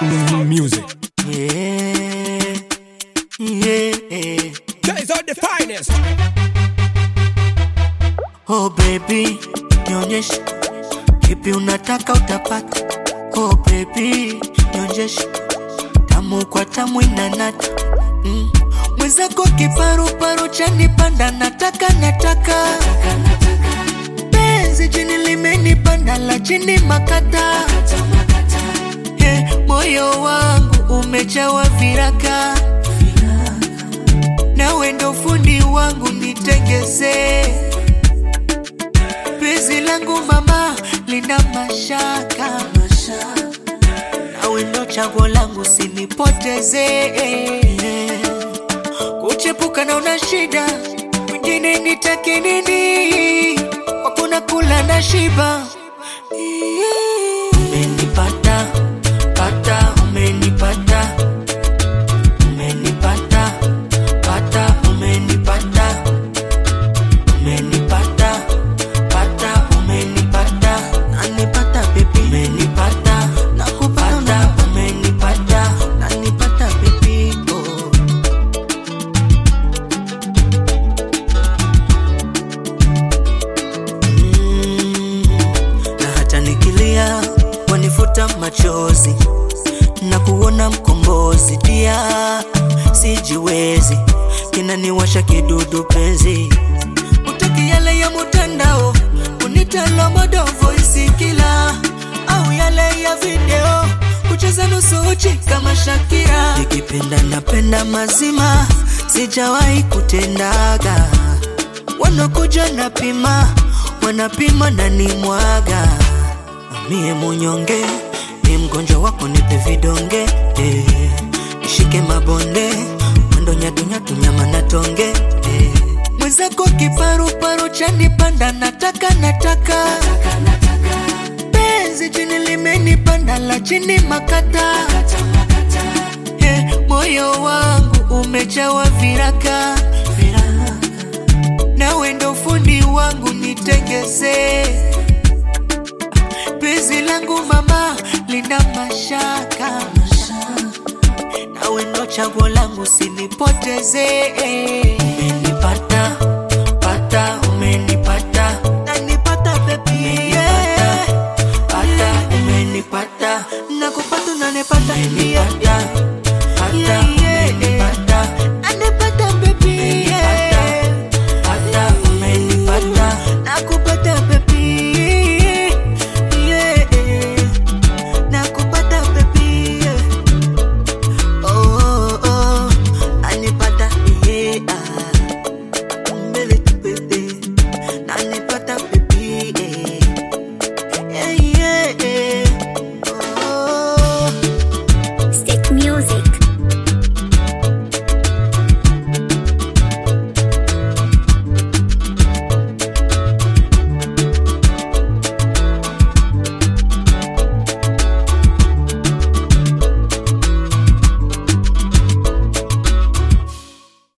Music. Yeah, yeah. Guys are the finest. Oh baby, nionyeshe kipi unataka utapata. Oh baby, nionyeshe tamu kwa tamu inanata mm. Mwenzako kiparuparu chanipanda, nataka nataka penzi chini limenipanda la chini makata Hey, moyo wangu umejawa viraka nawe ndo fundi wangu nitengeze penzi langu mama lina mashaka nawe ndo chaguo langu sinipoteze kuchepuka na una shida mwingine nitake nini wakuna kula na shiba umenipata pata umenipata umenipata pata umenipata umenipata pata umenipata nanipata bebi umenipata nakupata umenipata nanipata bebi oh. Mm, na hata nikilia wanifuta machozi na kuona mkombozi dia sijiwezi kinaniwasha kidudu penzi utaki yale ya mutandao unitalo modo voisi kila au yale ya video kucheza nusu uchi kama Shakira nikipenda napenda mazima sijawahi kutendaga wanakuja napima wanapima na nimwaga mie munyonge ni mgonjwa wako nipe vidonge eh. nishike mabonde mwendo nyatunyatu nyama na tonge eh. mwenzako kiparuparu chanipanda nataka nataka penzi chini limenipanda la chini makata eh, moyo wangu umejawa viraka nawe ndo fundi wangu nitengeze penzi langu mama lina mashaka nawe ndo chaguo langu sinipoteze umenipata pata umenipata nanipata bebi yeah. pata umenipata nakupata unanipata umenipata